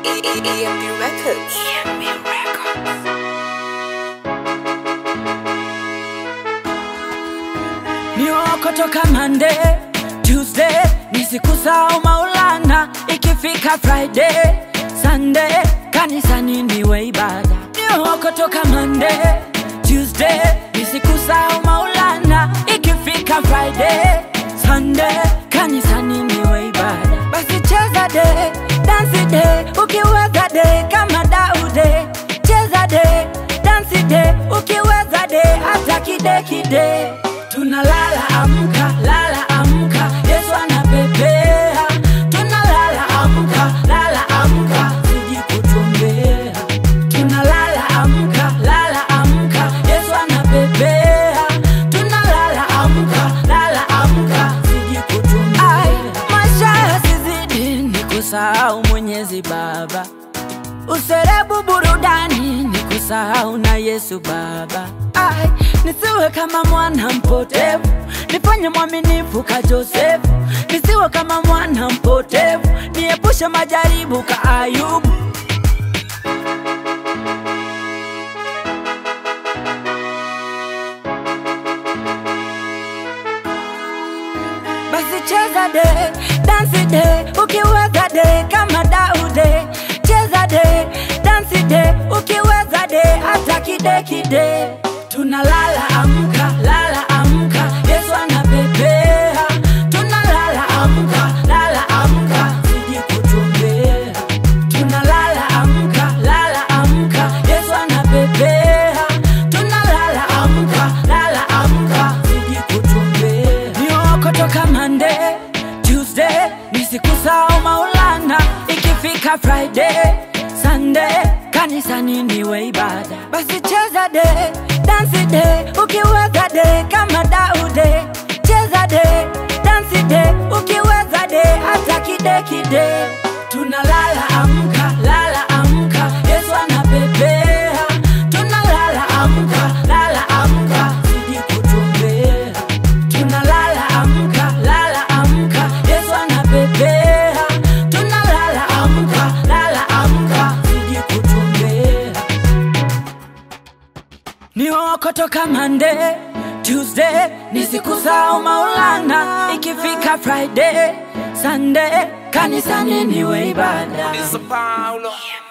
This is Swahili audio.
EMB Records. Mioko toka Monday, Tuesday ni siku sao Maulana, ikifika Friday, Sunday kanisani niwe ibada. Mioko toka Monday, Tuesday ni siku sao Maulana, ikifika Friday, Sunday kanisani niwe ibada. Basi cheza de, dansi de, ukiweza de kama Daude, cheza de, dansi de, ukiweza de hata kide kide tunalala amka lala amka yesu anapepea tunalala amka lala amka siji kutumbea tunalala amka lala amka yesu anapepea tunalala amka lala amka siji kutumbea maisha yasizidi ni kusahau mwenyezi baba userebu burudani ni kusahau na yesu baba Ai, nisiwe kama mwana mpotevu nifanye mwaminifu ka josefu nisiwe kama mwana mpotevu niepushe majaribu ka ayubu basi cheza de dansi de ukiweza de kama daude cheza de dansi de ukiweza de hata kide kide tunalala amka lala amka yesu anapepea tunalala amka lala amka siji kutumbea tunalala amka lala amka yesu anapepea tunalala amka lala amka siji kutumbea nioko toka Monday, Tuesday ni siku sao Maulana, ikifika Friday, Sunday kanisani niwe ibada. Basi cheza de, dansi de, ukiweza de kama Daude, cheza de, dansi de, ukiweza de hata kide kide. Tunalala amka, lala amka, Yesu anapepea. Tunalala amka, lala amka, siji kutumbea tunalala amka lala amka yesu anapepea tunalala amka lala amka siji kutumbea nioko toka mande tuesday ni siku sao maulana ikifika friday sunday kanisani niwe ibada Paulo.